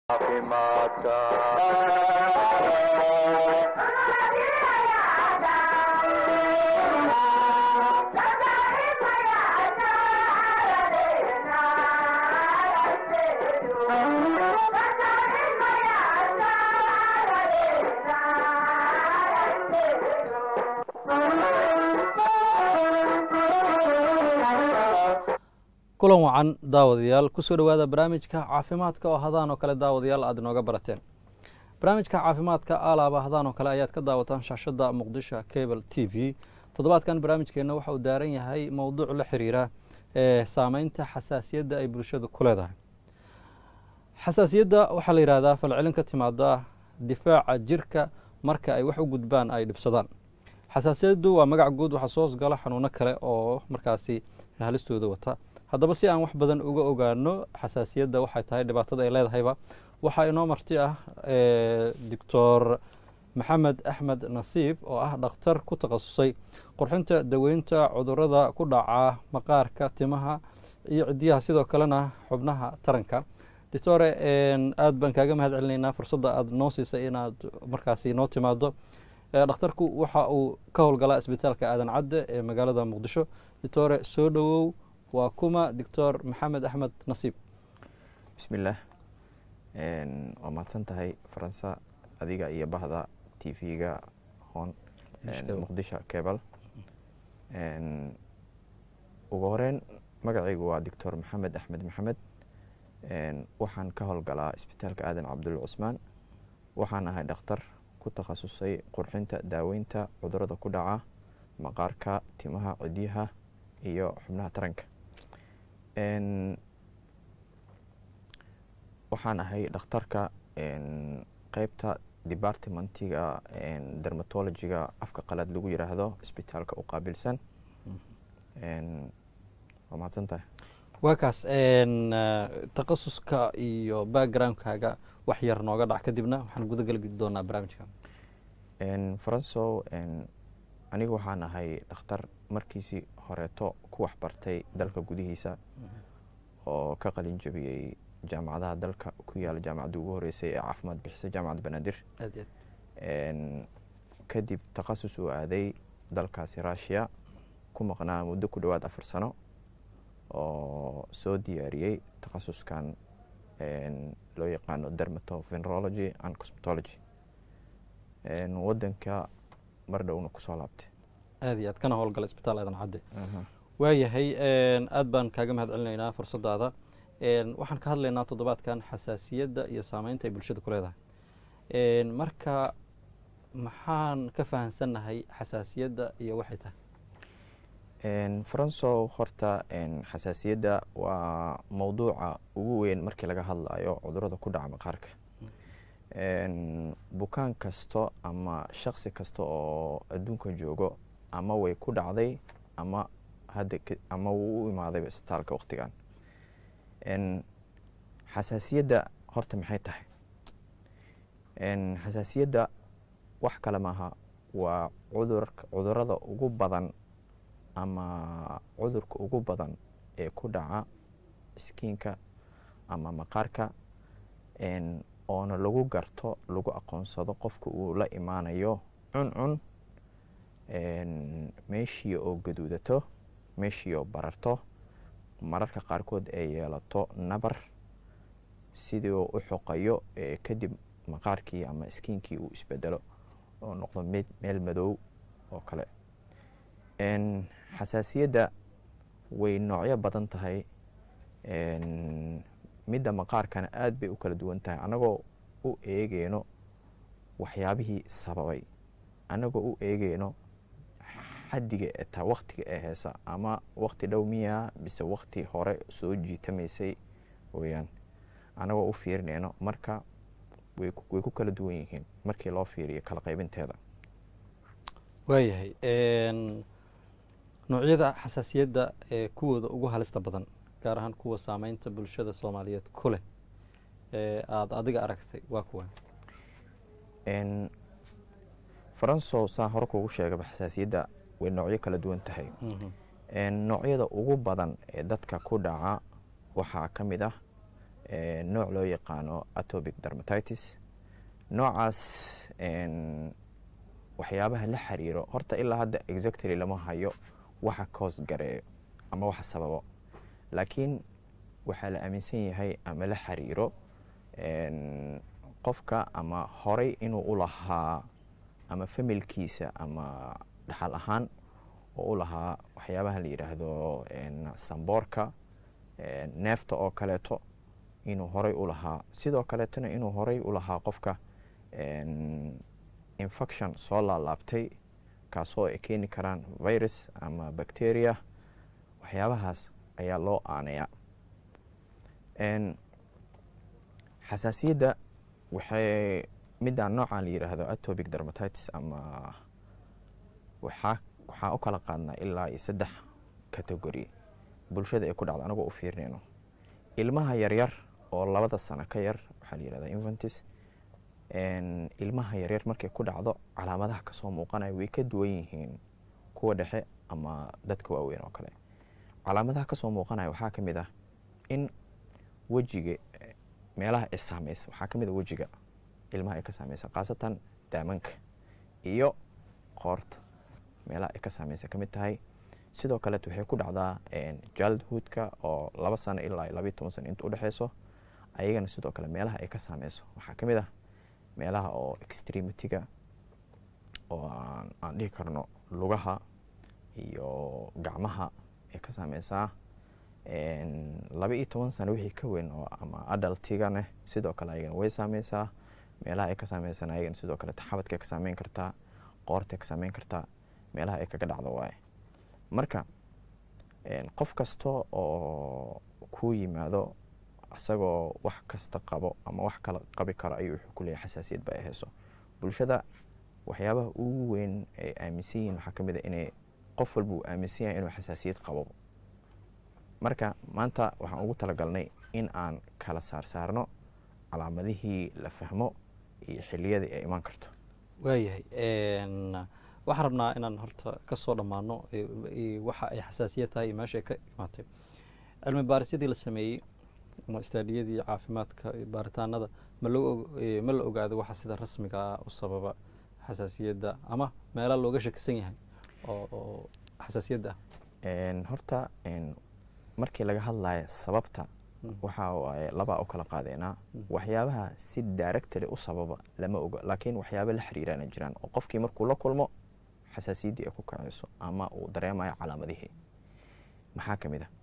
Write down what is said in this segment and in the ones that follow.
caafimaadka kulan wacan daawadayaal kusoo dhowaada barnaamijka caafimaadka oo hadaan oo kale daawadayaal aad inooga barateen barnaamijka caafimaadka alaaba hadaan oo kale ayaad ka daawataan shaashada muqdisho cable t v toddobaadkan barnaamijkeenna waxa uu daaran yahay mowduuc la xiriira ee saameynta xasaasiyadda ay bulshadu ku leedahay xasaasiyadda waxaa la yidhahdaa falcelin ka timaada difaaca jirka marka ay wax u gudbaan ay dhibsadaan xasaasiyaddu waa magac guud waxaa soo hosgala xanuuno kale oo markaasi halistooda wata haddaba si aan wax badan uga ogaano xasaasiyadda waxay tahay dhibaatada ay leedahayba waxaa inoo marti ah doctor maxamed axmed nasiib oo ah dhakhtar ku takhasusay qurxinta daweynta cudurada ku dhaca maqaarka timaha iyo cidiyaha sidoo kalena xubnaha taranka doctore aad baan kaaga mahad celinaynaa fursadda aad noo siisay inaad markaasi noo timaado dhakhtarku waxa uu ka howlgalaa isbitaalka aadan cadde ee magaalada muqdisho doctore soo dhowow waa kuma doctor maxamed axmed nasiib bismillaah waa mahadsan tahay faransa adiga iyo bahda t v-ga hoon muqdisho cable ugu horeyn magacaygu waa doctor maxamed axmed maxamed waxaan ka howlgalaa isbitaalka aadan cabdulla cusmaan waxaan ahay dhakhtar ku takhasusay qurxinta daaweynta cudurada ku dhaca maqaarka timaha cidyaha iyo xubnaha taranka waxaan ahay dhakhtarka qeybta departmentiga dermatologiga afka qalaad lagu yiraahdo isbitaalka u qaabilsan waa mahadsan tahay waa kaas takhasuska iyo backgroundkaaga wax yar nooga dhac kadibna waxaan guda geli doonaa barnaamijka faranso anigu waxaan ahay dhakhtar markiisii horeeto ku waxbartay dalka gudihiisa oo ka qalin jabiyey jaamacadaha dalka ku yaala jaamacadda ugu horeysay ee caafimaad bixisa jaamacadda banaadir kadib takhasus uu aaday dalkaasi rushia ku maqnaa muddo ku dhowaad afar sano oo soo diyaariyey takhasuskan loo yaqaano dermatovenerology and cosmetology wadanka mar dhowna kusoo laabtay aad iyo aad kana howlgala isbitaal aadan cadde waayahay aad baan kaaga mahad celinaynaa fursaddaada waxaan ka hadlaynaa toddobaadkan xasaasiyadda iyo saameynta ay bulshada ku leedahay marka maxaan ka fahansannahay xasaasiyadda iyo waxay tahay faranso horta xasaasiyadda waa mowduuca ugu weyn markii laga hadlayo cudurada ku dhaca maqaarka bukaan kasto ama shaksi kasta oo adduunka joogo ama way ku dhacday ama hadda ama wuu u imaadayba isbitaalka waqtigan xasaasiyadda horta maxay tahay xasaasiyadda wax kale maaha waa cudur cudurada ugu badan ama cudurka ugu badan ee ku dhaca iskiinka ama maqaarka oona lagu garto lagu aqoonsado qofka uu la imaanayo cuncun meeshii oo gaduudato meeshii oo bararto mararka qaarkood ay yeelato nabar sidii oo u xoqayo kadib maqaarkii ama iskiinkii uu isbedelo oo noqdo mid meel madow oo kale xasaasiyadda way noocyo badan tahay midda maqaarkana aad bay u kala duwan tahay annagoo u eegeyno waxyaabihii sababay annagoo u eegeyno xaddiga ee taa waktiga ee heesa ama wakti dhow miyaa mise wakti hore soo jiitamaysay weyaan annagoo u fiirineyno marka way ku kala duwan yihiin markii loo fiiriyo kala qaybinteeda waayahay noocyada xasaasiyadda ee kuwooda ugu halista badan gaar ahaan kuwa saameynta bulshada soomaaliyeed ku leh ee aada adiga aragtay waa kuwan faranso saa hore kuugu sheegaba xasaasiyadda way noocyo kala duwan tahay noocyada ugu badan ee dadka ku dhaca waxaa ka mid ah nooc loo yaqaano atopic dermatitis noocaas waxyaabaha la xiriiro horta ilaa hadda exactly lama hayo waxa koos gareeyo ama waxa sababo laakiin waxaa la aaminsan yahay ama la xiriiro qofka ama horay inuu u lahaa ama familkiisa ama dhaxal ahaan oo u lahaa waxyaabaha la yidhaahdo samboorka neefta oo kaleeto inuu horay u lahaa sidoo kaleetona inuu horay u lahaa qofka infection soo laalaabtay kaasoo ay keeni karaan virus ama bacteria waxyaabahaas ayaa loo aanaya xasaasiyadda waxay midaan noocaan la yidhaahdo atopic dermatitis ama waxaa waxaa u kala qaadnaa ilaa iyo saddex category bulshada ay ku dhacdo anagoo u fiirinayno ilmaha yaryar oo labada sano ka yar waxaa la yihahdaa infantis ilmaha yaryar markay ku dhacdo calaamadaha kasoo muuqanaya way ka duwan yihiin kuwa dhexe ama dadka waaweyn oo kale calaamadaha kasoo muuqanaya waxaa ka mid ah in wejiga meelaha ay saameysa waxaa ka mid a wejiga ilmaha ay ka saameysa khaasatan daamanka iyo qoorta meelaha ay ka saameysa ka mid tahay sidoo kaleet waxay ku dhacdaa jaldhoodka oo laba sano ilaa labayo toban sano inta udhexeyso ayagana sidoo kale meelaha ay ka saameyso waxaa ka mid ah meelaha oo extremitiga oo aan dhihi karno lugaha iyo gacmaha ay ka saameysaa laba iyo toban sano wixii ka weyn oo ama adaltigane sidoo kale ayagana way saameysaa meelaha ay ka saameysana ayagana sidoo kale taxabadka ka saameyn kartaa qoorta ka saameyn kartaa meelaha ay kaga dhacdo waaye marka qof kasta oo kuu yimaado isagoo wax kasta qabo ama wax kala qabi karo ayuu wuxuu ku leeyahay xasaasiyad ba ay hayso bulshada waxyaabaha ugu weyn ay aaminsan yihiin waxaa ka mid a inay qof walba uu aaminsan yahay inuu xasaasiyad qabo marka maanta waxaan ugu talagalnay in aan kala saarsaarno calaamadihii la fahmo iyo xiliyadii ay imaan karto waayahay waxaan rabnaa inaan horta ka soo dhammaano waxa ay xasaasiyad tahay iyo meesha ay ka imaatay cilmi baarisyadii la sameeyey ama istaadiyadii caafimaadka baaritaanada ma loo ma la ogaado waxa sida rasmiga ah u sababa xasaasiyadda ama meela looga shakisan yahay oo xasaasiyadda ah horta markii laga hadlayo sababta waxa waaye labaa u kala qaadeynaa waxyaabaha si directly u sababa lama oga laakiin waxyaaba la xiriiraana jiraan oo qofkii markuu la kulmo xasaasiyaddii ay ku kacayso ama uu dareemayo calaamadihii maxaa ka mid ah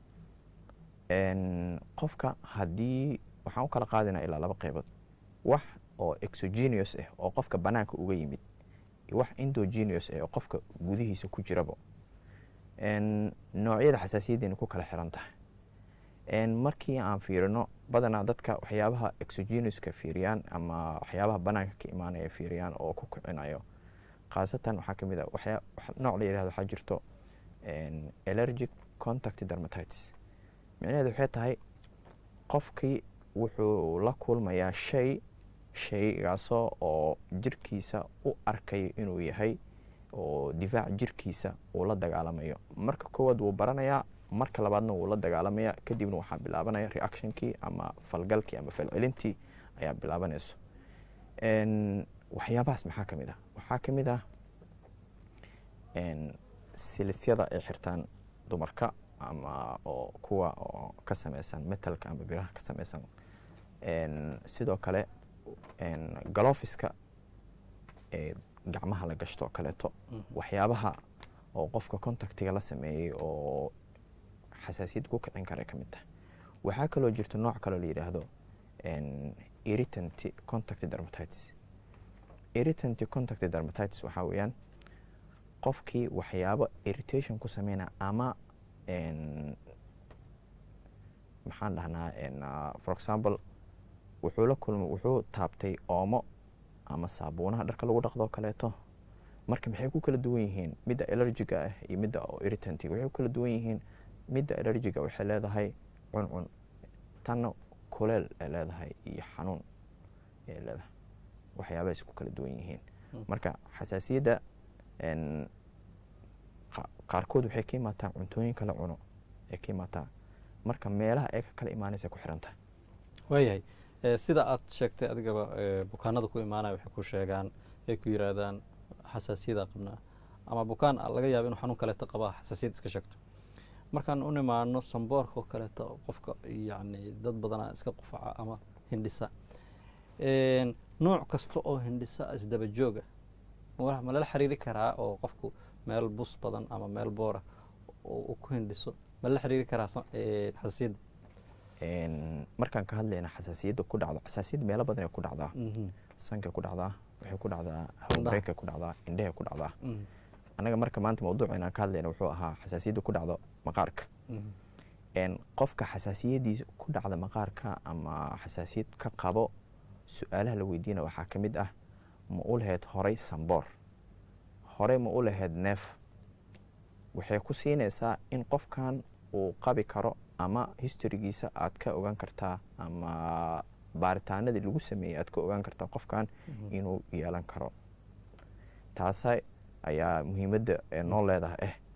qofka haddii waxaan u kala qaadaynaa ilaa laba qeybood wax oo exogeneous ah oo qofka banaanka uga yimid iyo wax endogeneous ah oo qofka gudihiisa ku jiraba noocyada xasaasiyaddeena ku kala xiran tahay markii aan fiirino badanaa dadka waxyaabaha exogenouska fiiriyaan ama waxyaabaha banaanka ka imaanaya fiiriyaan oo ku kicinayo khaasatan waxaa ka mid a waxyaa nooc la yihahdo waxaa jirto allergic contact dermatitis micnaheedu waxay tahay qofkii wuxuu la kulmayaa shay shaygaasoo oo jirkiisa u arkayo inuu yahay oo difaac jirkiisa uu la dagaalamayo marka koowaad wuu baranayaa marka labaadna wuu la dagaalamaya kadibna waxaa bilaabanaya reactionkii ama falgalkii ama falcelintii ayaa bilaabanayso waxyaabahaas maxaa ka mid ah waxaa ka mid ah silisyada ay xirtaan dumarka ama oo kuwa oo ka sameysan metalka ama biraha ka sameysan sidoo kale galofiska ee gacmaha la gashto kaleeto waxyaabaha oo qofka contactiga la sameeyey oo xasaasiyad ku kicin kara ka mid tahay waxaa kaloo jirta nooc kaloo la yidhaahdo irritant contact dermatitis irritant contact dermatitis waxaa weeyaan qofkii waxyaabo irritation ku sameynaya ama maxaan dhahnaa for example wuxuu la kulmay wuxuu taabtay oomo ama saabuunaha dharka lagu dhaqdo kaleeto marka maxay ku kala duwan yihiin midda allergiga ah iyo midda oo irritantiga waxay ku kala duwan yihiin midda allergiga waxay leedahay cuncun tanna kuleel ay leedahay iyo xanuun ay leedahay waxyaabahaas ku kala duwan yihiin marka xasaasiyadda qaarkood waxay ka imaataa cuntooyin kala cuno ay ka imaataa marka meelaha ay ka kala imaanaysa ku xiran tahay waayahay sida aad sheegtay adigaba bukaanada ku imaanaya waxay ku sheegaan ay ku yiraahdaan xasaasiyada qabnaa ama bukaan laga yaaba inuu xanuun kaleeto qabaa xasaasiyad iska sheegto markaan u nimaano samboorka oo kaleeto qofka yacni dad badanaa iska qufaca ama hindhisa nooc kasta oo hindhisa isdaba jooga ma lala xiriiri karaa oo qofku meel bus badan ama meel boora uu ku hindhiso ma lala xiriiri karaa xasaasiyadda markaan ka hadlayna xasaasiyadda ku dhacdo xasaasiyadda meelo badan ay ku dhacdaa sankay ku dhacdaa waxay ku dhacdaa hawlmareenkay ku dhacdaa indhehay ku dhacdaa annaga marka maanta mawduuca ka hadlayna wuxuu ahaa xasaasiyadda ku dhacdo maqaarka qofka xasaasiyadiisa ku dhacda maqaarka ama xasaasiyad ka qabo su-aalaha la weydiina waxaa ka mid ah ma u lahayd horay samboor horey ma u lahayd neef waxay ku siinaysaa in qofkan uu qabi karo ama historigiisa aad ka ogaan kartaa ama baaritaanadii lagu sameeyey aad ka ogaan kartaa qofkan inuu yeelan karo taasa ayaa muhiimadda noo leedahay ah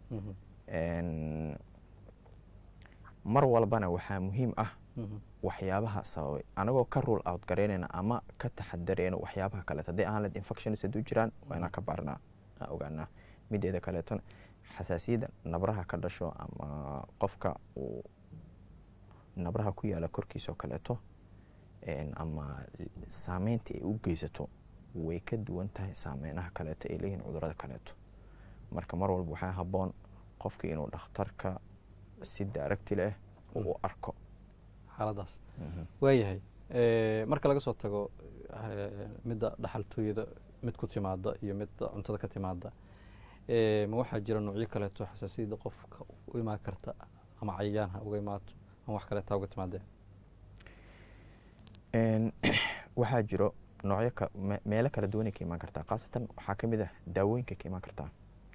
mar walbana waxaa muhiim ah waxyaabaha sababay anagoo ka rule out garaynayna ama ka taxadareyno waxyaabaha kaleeto hadday ahaan leed infections hadduu jiraan waa inaan ka baarnaa aan ogaanaa mideeda kaleetona xasaasiyadda nabraha ka dhasho ama qofka uu nabraha ku yaala korkiisoo kaleeto ama saameynta ay u geysato way ka duwan tahay saameynaha kaleeto ay leeyihiin cudurada kaleeto marka mar walba waxaa habboon qofka inuu dhakhtarka si daaragti leh uu arko xaaladaas waayahay marka laga soo tago midda dhaxaltooyada mid ku timaada iyo midda cuntada ka timaada ma waxaa jira noocyo kaleeto xasaasiyadda qofka u imaan karta ama cayayaan ha uga imaato ama wax kaleeta uga timaadeen waxaa jiro noocyo meelo kala duwanay ka imaan kartaa khaasatan waxaa ka mid ah daawooyinka ka imaan kartaa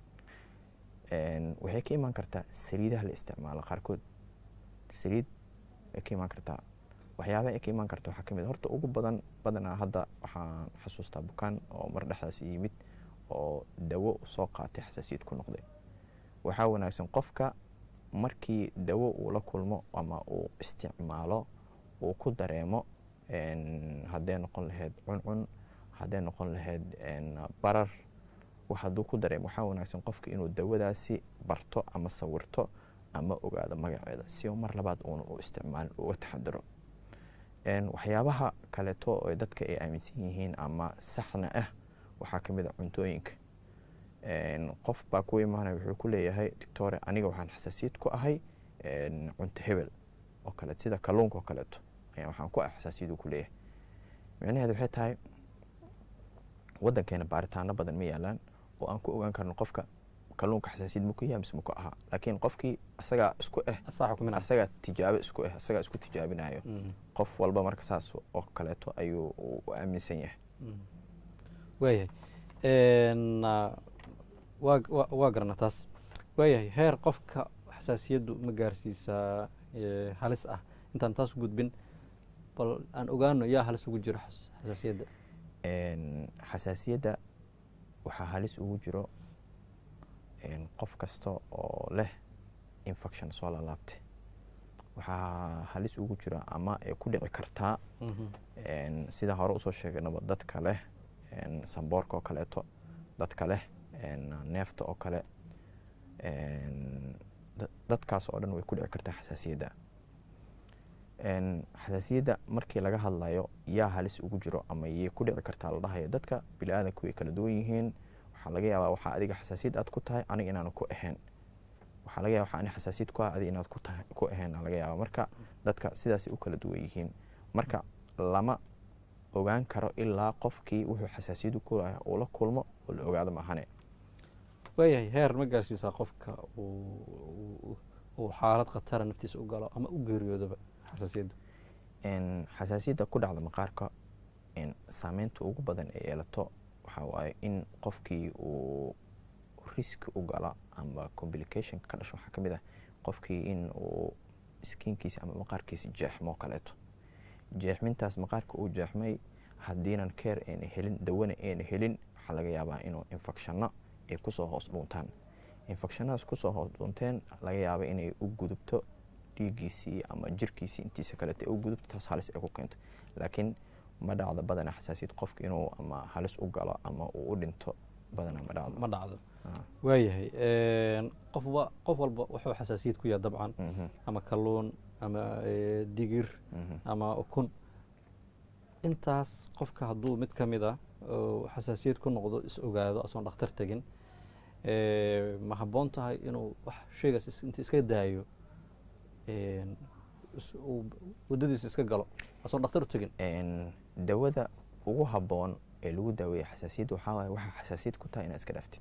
waxay ka imaan kartaa saliidaha la isticmaalo qaarkood saliid ay ka imaan kartaa waxyaabaha ay ka imaan karta waxaa ka mid horta ugu badan badanaa hadda waxaan xasuustaa bukaan oo mar dhexdaas yimid oo dawo soo qaatay xasaasiyad ku noqday waxaa wanaagsan qofka markii dawo uu la kulmo ama uu isticmaalo uu ku dareemo hadday noqon lahayd cuncun hadday noqon lahayd barar hadduu ku dareemo waxaa wanaagsan qofka inuu dawadaasi barto ama sawirto ama ogaado magaceeda si uu mar labaad uuna u isticmaalin uga taxadaro waxyaabaha kaleeto oo dadka ay aaminsan yihiin ama saxna ah waxaa ka mid a cuntooyinka qof baa ku imaanaya wuxuu ku leeyahay doctore aniga waxaan xasaasiyad ku ahay cunto hebel oo kaleeto sida kalluunka oo kaleeto ayaa waxaan ku ah xasaasiyadu ku leeyahay micnaheed waxay tahay waddankeena baaritaano badan ma yaalaan oo aan ku ogaan karno qofka kalluunka xasaasiyad maku yahay mise maku ahaa laakiin qofkii asagaa isku ah asagaa tijaabo isku ah asagaa isku tijaabinayo qof walba marka saas oo kaleeto ayuu u aaminsan yahay waayahay waa garana taas waayahay heer qofka xasaasiyaddu ma gaarsiisaa halis ah intaan taas gudbin bal aan ogaano yaa halis ugu jiro xasaasiyadda xasaasiyadda waxaa halis ugu jiro qof kasta oo leh infection soo lalaabtay waxaa halis ugu jira ama ay ku dhici kartaa sida hore usoo sheeganaba dadka leh samboorka oo kaleeto dadka leh neefta oo kale dadkaas oo dhan way ku dhici kartaa xasaasiyadda xasaasiyadda markii laga hadlayo yaa halis ugu jiro ama yay ku dhici kartaa la dhahayo dadka bili-aadanku way kala duwan yihiin waxaa laga yaabaa waxaa adiga xasaasiyad aad ku tahay aniga inaanu ku ahayn waxaa laga yaba waxa ani xasaasiyad ku ah adiga inaad ku tahay ku ahayn laga yaaba marka dadka sidaasay u kala duwan yihiin marka lama ogaan karo ilaa qofkii wuxuu xasaasiyadu ku lahay uu la kulmo oo la ogaado maahane waayahay heer ma gaarsiisaa qofka uu xaalad khatara naftiisa u galo ama u geeriyoodaba xasaasiyaddu xasaasiyadda ku dhacda maqaarka saameynta ugu badan ee yeelato waxaa waaye in qofkii uu riski u gala ama complicationka ka dhasho waxaa ka mid ah qofkii in uu skiinkiisa ama maqaarkiisa jeexmoo kaleeto jeexmintaas maqaarka uu jeexmay haddiinan care ayna helin dawana ayna helin waxaa laga yaabaa inuu infectionno ay kusoo hoos dhuuntaan infectionadaas kusoo hoos dhuunteen laga yaaba inay u gudubto dhiiggiisii ama jirkiisii intiisa kalete u gudubto taas halis ay ku keento laakiin ma dhacdo badana xasaasiyad qofka inuu ama halis u galo ama uu u dhinto badana ma dhacdo ma dhacdo Ah, waayahay qofba qof walba wuxuu xasaasiyad ku yahay dabcan mhm, ama kalluun ama eh, digir mhm. ama ukun intaas qofka hadduu mid ka mid a oo xasaasiyad ku noqdo is ogaado asoon dhakhtar tegin eh, ma habboon tahay inuu wax shaygaas is- inta iska daayo een, is- uu waddadiisa iska galo asoon dhakhtar u tegin Een, dawada ugu habboon ee lagu daaweeya xasaasiyadda waxaa waaye waxaa xasaasiyad ku tahay inaad iska dhaaftid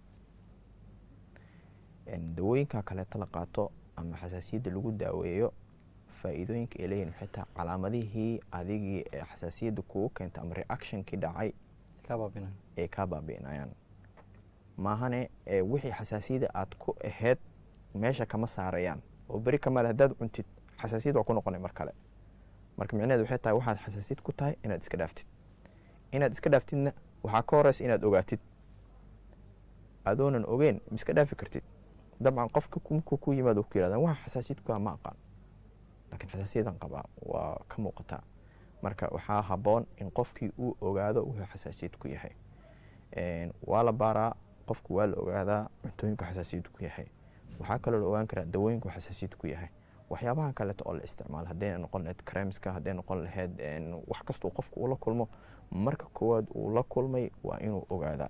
Een, dawooyinka kaleeto la qaato ama xasaasiyadda lagu daaweeyo faa'iidooyinka ay leeyihin waxay tahay calaamadihii adigii ee xasaasiyadda kugu keenta ama reactionkii dhacay kaa baabinayo ay kaa baabi'inayaan maahane ee wixii xasaasiyadda aad ku ahayd meesha kama saarayaan oo beri kamale haddaad cuntid xasaasiyad waa ku noqonay mar kale marka micnaheed waxay tahay waxaad xasaasiyad ku tahay inaad iska dhaaftid inaad iska dhaaftidna waxaa ka horeysa inaad ogaatid adoonan ogeyn ma iska dhaafi kartid dabcan qofka ku- markuu ku yimaado ku yirahdaa waxa xasaasiyad ku ah ma aqaan laakiin xasaasiyadan qabaa waa ka muuqataa marka waxaa habboon in qofkii uu ogaado wuxuu xasaasiyad ku yahay Een, waa la baaraa qofku waa la ogaadaa cuntooyinku xasaasiyad ku yahay waxaa kaloo la ogaan karaa dawooyinku xasaasiyad ku yahay waxyaabahan kaleeto oo la isticmaalo hadday noqon lahayd kremska hadday noqon lahayd een, wax kastuu qofku uu la kulmo marka koowaad uu la kulmay waa inuu ogaadaa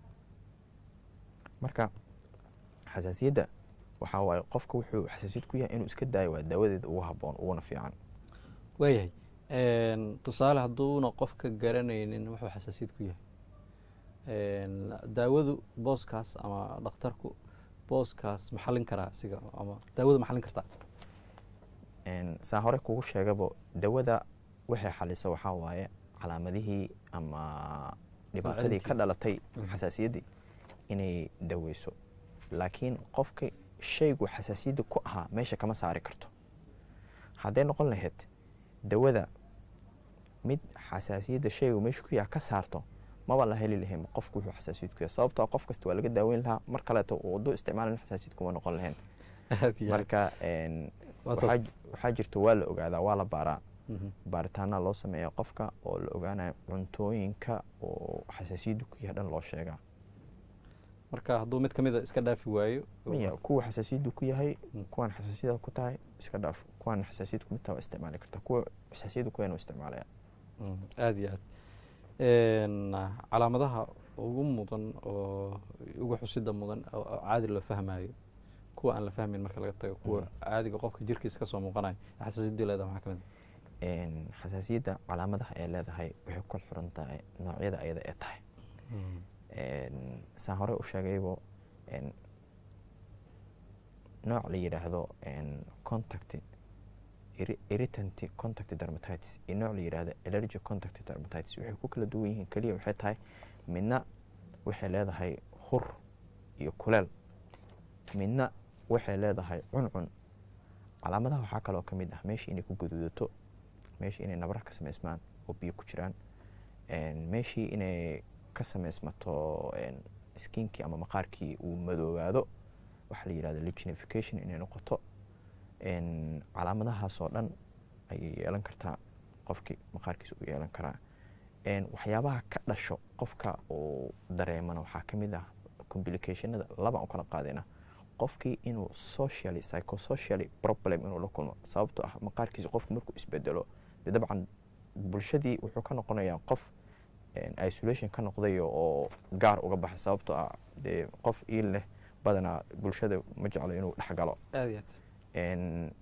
marka xasaasiyadda waxaa waaye qofka wuxuu xasaasiyad ku yahay inuu iska daayo waa daawadeeda ugu habboon uguna fiican waayahay Een, tusaale hadduuna qofka garanaynin wuxuu xasaasiyad ku yahay Een, daawadu booskaas ama dhakhtarku booskaas ma xallin karaa isiga ama daawadu ma xallin kartaa Een, saa hore kugu sheegabo dawada waxay xalisa waxaa waaye calaamadihii ama dhibaatadii ka celintii. dhalatay Mhm. xasaasiyaddii inay daweyso laakiin qofka shaygu xasaasiyadda ku ahaa meesha kama saari karto hadday noqon lahayd dawada mid xasaasiyadda shaygu meesha ku yaha ka saarto maba la heli lahayn qofku wuxuu xasaasiyad ku yahay sababtoo ah qof kasta waa laga daaweyn lahaa mar kaleeto uu waddo isticmaalin xasaasiyad kuma noqon lahayn aad iyo aad. marka een, Waa waxaa saas. j- waxaa jirta waa la ogaadaa waa la baaraa Mhm. baaritaana loo sameeya qofka oo la ogaanayo cuntooyinka oo xasaasiyaddu ku yahay dhan loo sheegaa marka hadduu mid ka mid a iska dhaafi waayo maya kuwa xasaasiyaddu ku yahay Mm. kuwaan xasaasiyada ku tahay iska dhaaf kuwaan xasaasiyad ku mid tahay waa isticmaali kartaa kuwa xasaasiyaddu ku yahay waa isticmaalaya Mm, aad iyo aad Een, calaamadaha ugu mudan oo ugu xusida mudan oo oo caadi loo fahmayo kuwa aan la fahmayn marka laga tago kuwa Mm. caadiga qofka jirkiisa kasoo muuqanayo ee xasaasiyaddii leedahay maxaa ka mid Een, xasaasiyadda calaamadaha ay leedahay waxay ku kala xiran tahay noocyada ayada ee tahay ah Een, saan hore u sheegaybo een, nooc la yidhaahdo een, contact irri- irritant contact dermatitis iyo nooc la yidhaahdo allergic contact dermatitis waxay ku kala duwan yihiin keliya waxay tahay midna waxay leedahay hur iyo kuleel midna waxay leedahay cuncun calaamadaha waxaa kaloo ka mid ah meesha inay ku gaduudato meesha inay nabar ka samaysmaan oo biyo ku jiraan Een, meeshii inay ka samaysmato een, skinkii ama maqaarkii uu madoobaado waxaa la yidhahda lignification inay noqoto Een, calaamadahaasoo dhan ayay yeelan kartaa qofkii maqaarkiisa u yeelan karaa Een, waxyaabaha ka dhasho qofka uu dareemana waxaa ka mid ah complicationada labaan u kala qaadayna qofkii inuu socially psychosocially problem inuu la kulmo sababtoo ah maqaarkiisa qofku markuu isbedelo dee dabcan bulshadii wuxuu ka noqonayaa qof een, isolation ka noqdayo oo gaar uga baxay sababtoo ah dee qof iil leh badanaa bulshada ma jeclo inuu dhex galo aad iyo aad Een,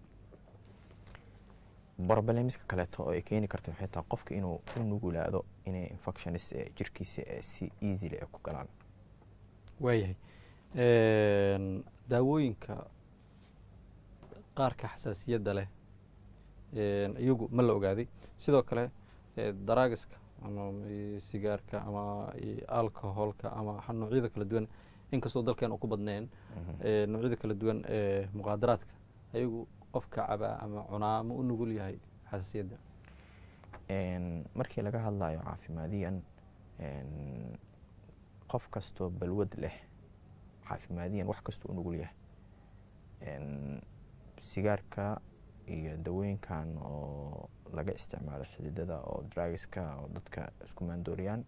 problemska kaleeto oo ay keeni karta waxay tahay qofka inuu u nugulaado inay infectionis ee jirkiisa ee si easily ay ku galaan waayahay Een, daawooyinka qaarka xasaasiyadda leh een, iyagu ma la ogaaday sidoo kale ee, daraagiska ama i- sigaarka ama i- alcoholka ama xa- noocyada kala duwan inkastoo dalkeen uu ku badneen Mhm. ee, noocyada kala duwan ee muqaadaraadka ayagu qofka cabaa ama cunaa ma u nugul yahay xasaasiyadda Een, markii laga hadlayo caafimaadiyan een, qof kastoo balwad leh caafimaadiyan wax kastoo u nugul yahay Een, sigaarka iyo dawooyinkan oo laga isticmaalo xididada oo drugiska oo dadka isku maandooriyaan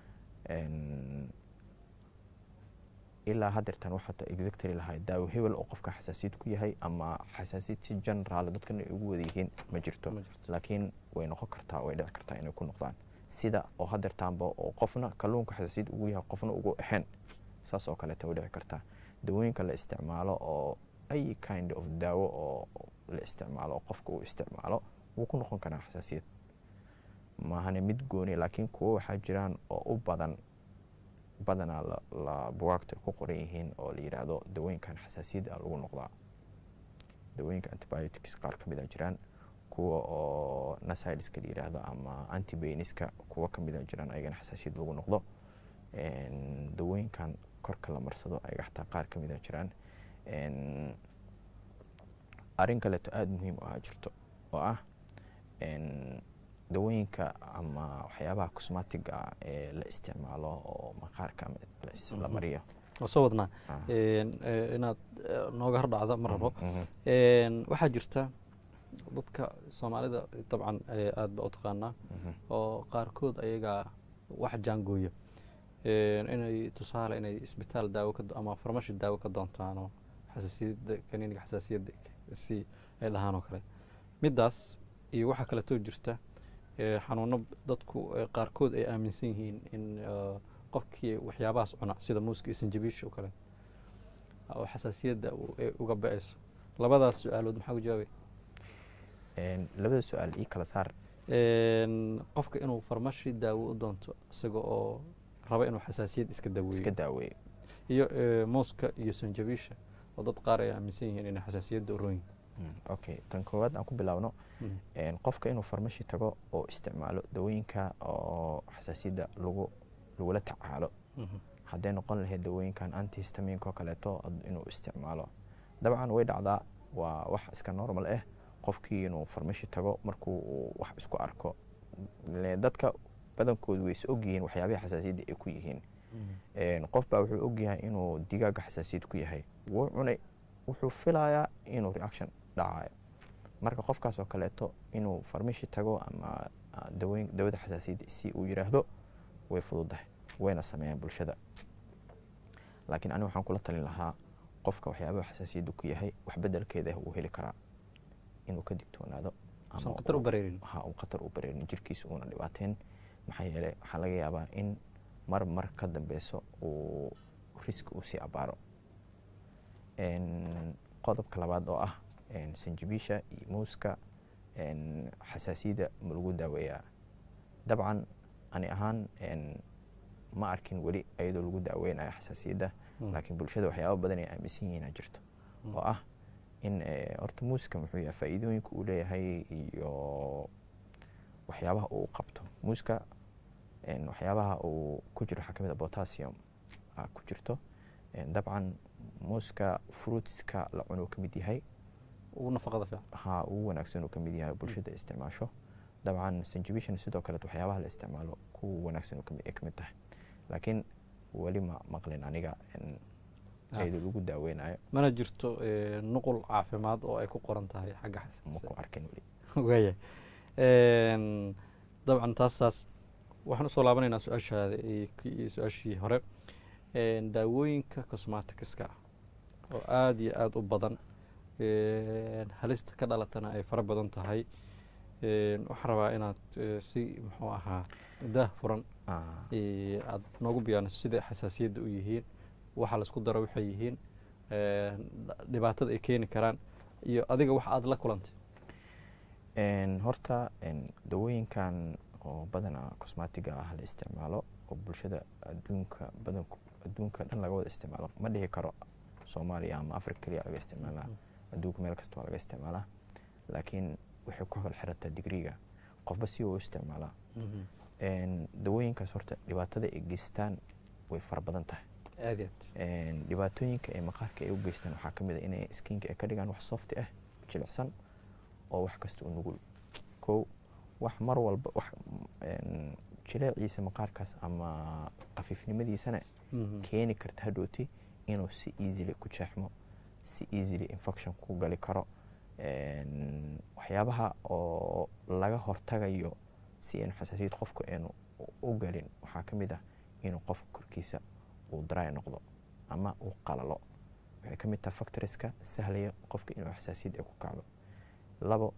ilaa haddeertan waxaata exactly lahay daawo hebel oo qofka xasaasiyad ku yahay ama xasaasiyad si generaal dadkan ay ugu wada yihiin ma jirto laakiin way noqon kartaa way dhici kartaa inay ku noqdaan sida oo haddeertaanba oo qofna kalluunka xasaasiyad ugu yahay qofna ugu ahayn saas oo kaleeta way dhici kartaa dawooyinka la isticmaalo oo ay kind of daawo oo la isticmaalo oo qofka uu isticmaalo wuu ku noqon karaa xasaasiyad maahane mid gooni laakiin kuwo waxaa jiraan oo u badan badanaa la bugaagta ku qoran yihiin oo la yidhaahdo dawooyinkan xasaasiyadda lagu noqdaa dawooyinka antibiotics qaar ka mid a jiraan kuwa oo nasideska la yidhaahdo ama antibaniska kuwa ka mid a jiraan ayagana xasaasiyad lagu noqdo dawooyinkan korka la marsado ayaga xataa qaar ka mid a jiraan arrin kaleeto aada muhiim u ah jirto oo ah dawooyinka ama waxyaabaha cosmatiga ah ee la isticmaalo oo maqaarka la mariyo waa soo wadnaa inaad nooga hordhacda ma rabo waxaa jirta dadka soomaalida dabcan aad ba u taqaanaa oo qaarkood ayaga wax jaangooya inay tusaale inay isbitaal daawo ama farmashi daawo ka doontaanoo xasaasiyadda kaniiniga xasaasiyadda si ay dhahaan oo kale middaas iyo waxaa kaleetoo jirta xanuuno dadku qaarkood ay aaminsan yihiin in qofkii waxyaabahaas cuna sida muuska iyo sanjabiisha oo kale oo xasaasiyadda uga ba-ayso labadaas su-aalood maxaa ku jawaabay labada su-aal ii kala saar qofka inuu farmashi daawo u doonto isaga oo raba inuu xasaasiyad iska daaweeyo iska daaweeyo iyo muuska iyo sanjabiisha oo dad qaar ay aaminsan yihiin inay xasaasiyadda u roon okay tan koowaad aan ku bilaabno qofka inuu farmashi tago oo isticmaalo dawooyinka oo xasaasiyadda lagu lagula tacaalo hadday noqon lahayd dawooyinkan antihistaminka oo kaleeto inuu isticmaalo dabcan way dhacdaa waa wax iska normal ah qofkii inuu farmashi tago markuu uu wax isku arko dadka badankoodu way is ogyihiin waxyaabaha xasaasiyadda ay ku yihiin qof baa wuxuu ogyahay inuu digaaga xasaasiyad ku yahay wuu cunay wuxuu filayaa inuu reaction dhacayo marka qofkaas oo kaleeto inuu farmashi tago ama dawoyn dawada xasaasiyadda si uu yidhaahdo way fududahay wayna sameeyaan bulshada laakiin aniga waxaan kula talin lahaa qofka waxyaabaha xasaasiyadda ku yahay wax bedelkeeda uu heli karaa inuu ka digtoonaado qatar u bareerin ha uu khatar u bareerin jirkiisa uuna dhibaateen maxaa yeelay waxaa laga yaabaa in mar mar ka dambeyso uu riski uu sii abaaro qodobka labaad oo ah sanjabiisha iyo muuska xasaasiyadda ma lagu daaweeyaa dabcan ani ahaan ma arkin weli ayadoo lagu daaweynayo xasaasiyadda laakiin bulshada waxyaaba badan ay aaminsan yihiina jirto oo ah in horta muuska muxuu yahay faa'iidooyinka uu leeyahay iyo waxyaabaha uu qabto muuska waxyaabaha uu ku jiro waxaa ka mid a potassium ku jirto dabcan muuska fruitska la cuno ka mid yahay ugu nafaqada fiican ha ugu wanaagsan uu ka mid yahay bulshada isticmaasho dabcan sanjabishan sidoo kale waxyaabaha la isticmaalo kuwa wanaagsan ay ka mid tahay laakiin weli ma maqlin aniga ayadoo lagu daaweynayo mana jirto nuqul caafimaad oo ay ku qoran tahay xagga ma ku arkin weli waaya dabcan taasaas waxaan usoo laabanaynaa su-aashaada iyo su-aashii hore daawooyinka cosmaticska ah oo aada iyo aada u badan halista ka dhalatana ay fara badan tahay waxaan rabaa inaad si muxuu ahaa daah furan aad noogu biyaaniso sida xasaasiyadda u yihiin waxa laisku daro waxay yihiin dhibaatada ay keeni karaan iyo adiga wax aada la kulantay horta dawooyinkan oo badanaa cosmatiga ah la isticmaalo oo bulshada adduunka badanku adduunka dhan laga wada isticmaalo ma dhihi karo soomaaliya ama africa keliya laga isticmaalaa adduunka meel kasta waa laga isticmaalaa laakiin waxay ku hol xirataa digriga qofba si uu isticmaalaa dawooyinkaas horta dhibaatada ay geystaan way fara badan tahay aad aad dhibaatooyinka ee maqaarka ay u geystaan waxaa ka mid a inay skinka ay ka dhigaan wax softi ah jilicsan oo wax kasta u nugul kow wax mar walba wax jileeciisa maqaarkaas ama khafiifnimadiisana keeni karta hadhooti inuu si easily ku jeexmo si easily infection ku gali karo waxyaabaha oo laga hortagayo si aynu xasaasiyad qofku aynu u gelin waxaa ka mid ah inuu qofka korkiisa uu dry noqdo ama uu qalalo waxay ka mid tahay factoriska sahlaya qofka inuu xasaasiyad ay ku kacdo labo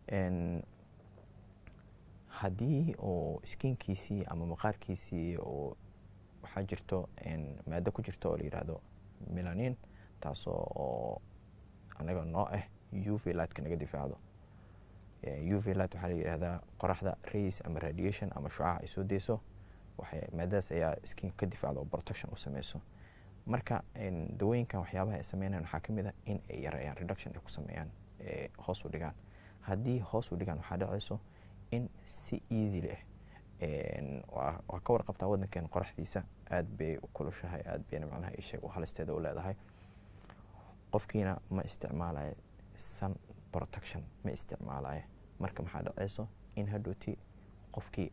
haddii uu skinkiisii ama maqaarkiisii oo waxaa jirto maado ku jirto oo la yidhaahdo melanin taasoo oo anaga noo ah u v lightka naga difaacdo u v light waxaa la yidhahdaa qoraxda rays ama radiation ama shucaca ay soo deyso waxay maadadaas ayaa skinka ka difaacdo oo protection u sameyso marka dawooyinkan waxyaabaha ay sameynayan waxaa ka mid ah in ay yareeyaan reduction ay ku sameeyaan hoos u dhigaan haddii hoos u dhigaan waxaa dhacayso in si easy leh waa ka warqabtaa waddankeena qoraxdiisa aad bay u kulushahay aad bayna macnaha isheeg u halisteeda u leedahay qofkiina ma isticmaalayo sun protection ma isticmaalayo marka maxaa dhacayso in hadhooti qofkii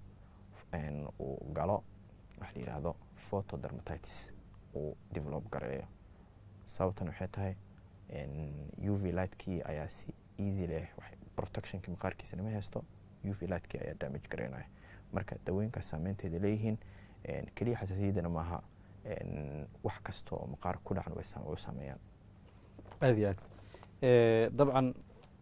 uu galo waxa la yidhaahdo photodermatitis uu develop gareeyo sababtan waxay tahay u v lightkii ayaa si easy leh protectionkii maqaarkiisana ma haysto u v lightkii ayaa damage gareynaya marka dawooyinkaas saameynteeda leeyihiin keliya xasaasiyaddana maaha wax kasta oo maqaar ku dhacan way saameeyaan aad iyo aad dabcan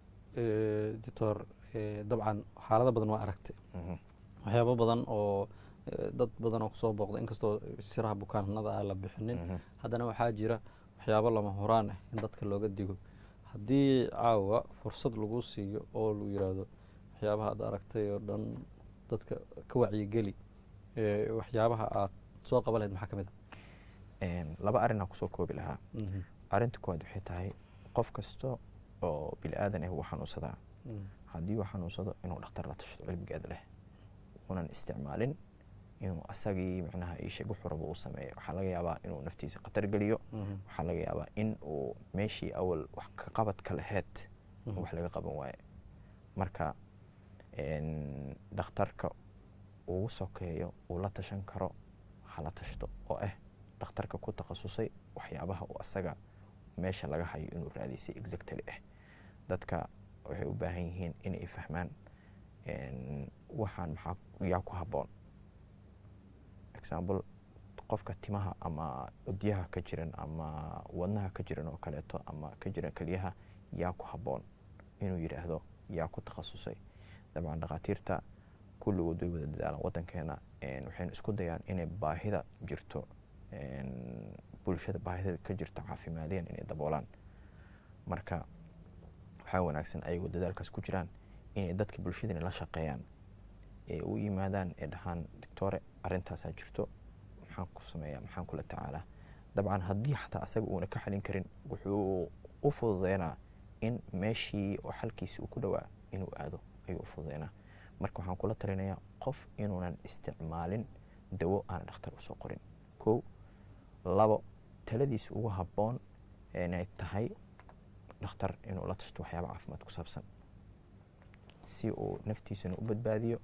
doctor dabcan xaalado badan waa aragtay waxyaabo badan oo dad badan oo kusoo booqda inkastoo siraha bukaanada aan la bixinin haddana waxaa jira waxyaabo lama horaan ah in dadka looga digo haddii caawa fursad lagu siiyo oo lagu yidhaahdo waxyaabaha aad aragtay oo dhan dadka ka wacyigeli waxyaabaha aad soo qaban lahayd maxaa ka mid a laba arrin aan kusoo koobi lahaa arrinta koowaad waxay tahay qof kasta oo bini aadan ah wuu xanuunsadaa haddii uu xanuunsado inuu dhakhtar la tashado cilmigeeda leh unan isticmaalin inuu asagii macnaha iisheeg wuxuu rabo uu sameeyo waxaa laga yaabaa inuu naftiisa khatar geliyo waxaa laga yaabaa in uu meeshii awal wax ka qabadka laheyd wax laga qaban waaye marka dhakhtarka ugu sokeeyo uu la tashan karo hala tashto oo ah dhakhtarka ku takhasusay waxyaabaha uu asaga meesha laga hayo inuu raadisay exactly ah dadka waxay u baahan yihiin inay fahmaan waxaan maxaa yaa ku habboon example qofka timaha ama udyaha ka jiran ama wadnaha ka jiran oo kaleeto ama ka jiran keliyaha yaa ku habboon inuu yidhaahdo yaa ku takhasusay dabcan dhakhaatiirta kulligood way wada dadaalaan waddankeena waxaynu isku dayaan inay baahida jirto bulshada baahida ka jirto caafimaadiyan inay daboolaan marka waxaa wanaagsan ayagoo dadaalkaas ku jiraan inay dadka bulshadani la shaqeeyaan ee u yimaadaan ee dhahaan doctore arrintaasaa jirto maxaan ku sameeyaa maxaan kula tacaalaa dabcan haddii xataa asaga uuna ka xalin karin wuxuu u fududeynaa in meeshii oo xalkiisi uu ku dhowaa inuu aado ayuu u fududeynaa marka waxaan kula talinayaa qof inuunan isticmaalin dawo aana dhakhtar usoo qorin kow labo taladiisa ugu habboon inay tahay dhakhtar inuu la tashto waxyaaba caafimaad ku saabsan si uu naftiisana u badbaadiyo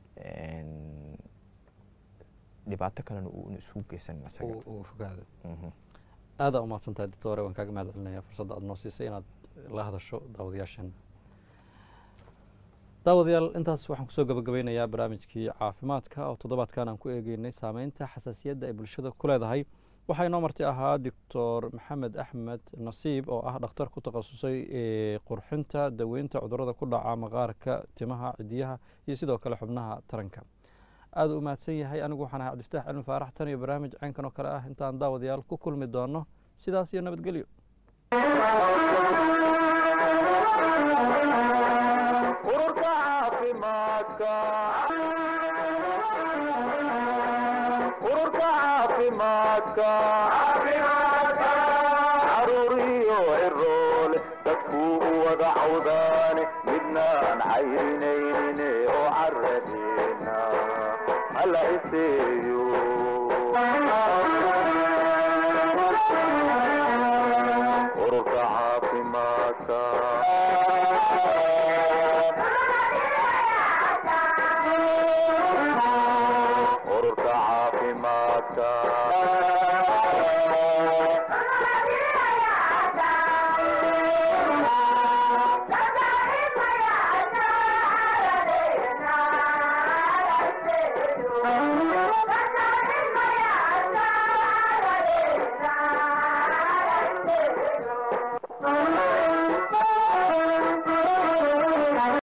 dhibaato kalena uu isugu geysan asaga uu fogaado aadaa umahadsantahay doctore waan kaaga mahad celinaya fursadda aad noo siisay inaad la hadasho daawadayaasheena daawadayaal intaas waxaan kusoo gabagabeynayaa barnaamijkii caafimaadka oo toddobaadkan aan ku eegeynay saameynta xasaasiyadda ay bulshada ku leedahay waxaa inoo marti ahaa doctor maxamed axmed nasiib oo ah dhakhtar ku takhasusay qurxinta daweynta cudurada ku dhaca maqaarka timaha cidiyaha iyo sidoo kale xubnaha taranka aada u mahadsan yahay anigu waxaan ahay cabdiftaax cilmi faarax tan iyo barnaamij caynkan oo kale ah intaan daawadayaal ku kulmi doono sidaas iyo nabadgelyo ururka caafimaadka ururka caafimaadka caruuriyo ciroole dadkuu u wada cawdaane midnaan caynaynin oo caradeena hala iseeyo ururka caafimaadka ururka caafimaadka